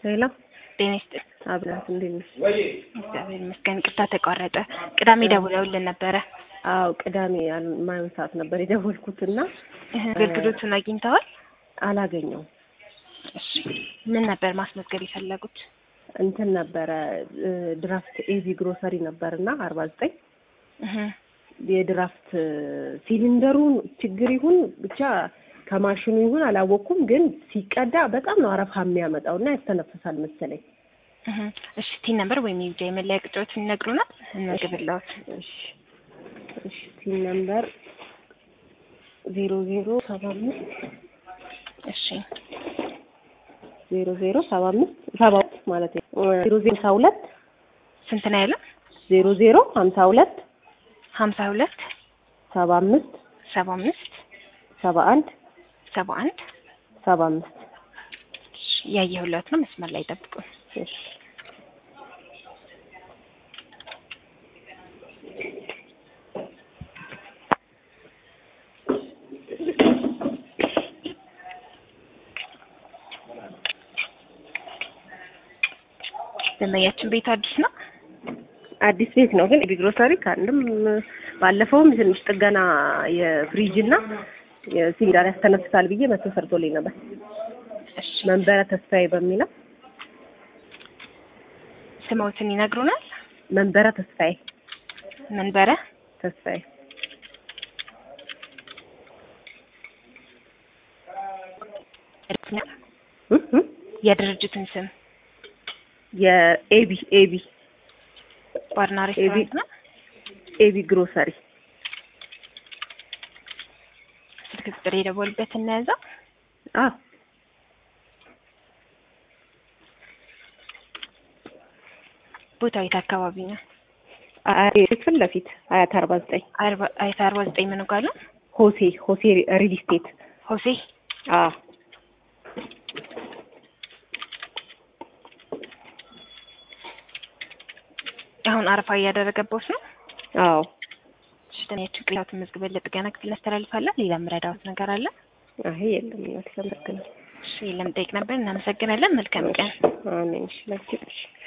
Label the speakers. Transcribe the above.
Speaker 1: ሌላ
Speaker 2: ጤና ይስጥልኝ።
Speaker 1: አብላት እንዴት ነሽ?
Speaker 2: እግዚአብሔር ይመስገን። ቅርታ ተቋረጠ። ቅዳሜ ደውለውልን ነበረ።
Speaker 1: አዎ ቅዳሜ ማየው ሰዓት ነበር የደወልኩትና
Speaker 2: አገልግሎቱን አግኝተዋል?
Speaker 1: አላገኘውም።
Speaker 2: እሺ ምን ነበር ማስመዝገብ የፈለጉት?
Speaker 1: እንትን ነበረ ድራፍት ኤዚ ግሮሰሪ ነበርና አርባ ዘጠኝ
Speaker 2: እህ
Speaker 1: የድራፍት ሲሊንደሩ ችግር ይሁን ብቻ ከማሽኑ ይሁን አላወቅኩም፣ ግን ሲቀዳ በጣም ነው አረፋ የሚያመጣው እና ያስተነፍሳል መሰለኝ።
Speaker 2: እህ እሺ ቲን ነበር ወይም የብቻ የመለያ ቁጥሮችን ይነግሩናል? እንመግብልዎት።
Speaker 1: እሺ እሺ ሲል ነምበር ዜሮ ዜሮ ሰባ አምስት
Speaker 2: እሺ
Speaker 1: ዜሮ ዜሮ ሰባ አምስት ሰባ ሁለት ማለት ነው። ዜሮ ዜሮ ሀምሳ ሁለት
Speaker 2: ስንት ነው ያለው?
Speaker 1: ዜሮ ዜሮ ሀምሳ ሁለት
Speaker 2: ሀምሳ ሁለት
Speaker 1: ሰባ አምስት
Speaker 2: ሰባ አምስት
Speaker 1: ሰባ አንድ
Speaker 2: ሰባ አንድ
Speaker 1: ሰባ አምስት
Speaker 2: ያየሁለት ነው። መስመር ላይ ጠብቁ።
Speaker 1: እሺ
Speaker 2: ደንበኛችን ቤቱ አዲስ ነው።
Speaker 1: አዲስ ቤት ነው ግን ግሮሰሪ ከአንድም ባለፈውም ትንሽ ጥገና የፍሪጅ እና የሲሊንደር ያስተነፍሳል ብዬ መቶ ሰርቶልኝ ነበር።
Speaker 2: እሺ
Speaker 1: መንበረ ተስፋዬ በሚለው
Speaker 2: ስሞትን ይነግሩናል?
Speaker 1: መንበረ ተስፋዬ
Speaker 2: መንበረ
Speaker 1: ተስፋዬ እ እ
Speaker 2: የድርጅቱን ስም
Speaker 1: የኤቢ ኤቢ
Speaker 2: ባርና ሬስቶራንት ነው።
Speaker 1: ኤቢ ግሮሰሪ
Speaker 2: ስልክ ቁጥር የደወሉበት እናያዘው።
Speaker 1: አዎ
Speaker 2: ቦታው የት አካባቢ ነው?
Speaker 1: አያት ፊት ለፊት አያት አርባ ዘጠኝ
Speaker 2: አርባ አይታ አርባ ዘጠኝ ምን ጋር ነው?
Speaker 1: ሆሴ ሆሴ ሪል ስቴት
Speaker 2: ሆሴ
Speaker 1: አዎ
Speaker 2: አሁን አረፋ እያደረገበት ነው።
Speaker 1: አዎ
Speaker 2: ሽተኛችን ቅሬታዎትን መዝግበን ለጥገና ክፍል እናስተላልፋለን። ሌላ የምረዳዎት ነገር አለ?
Speaker 1: አይ የለም እናት አመሰግናለሁ
Speaker 2: እሺ ለመጠየቅ ነበር። እናመሰግናለን። መልካም ቀን።
Speaker 1: አሜን እሺ ላኪ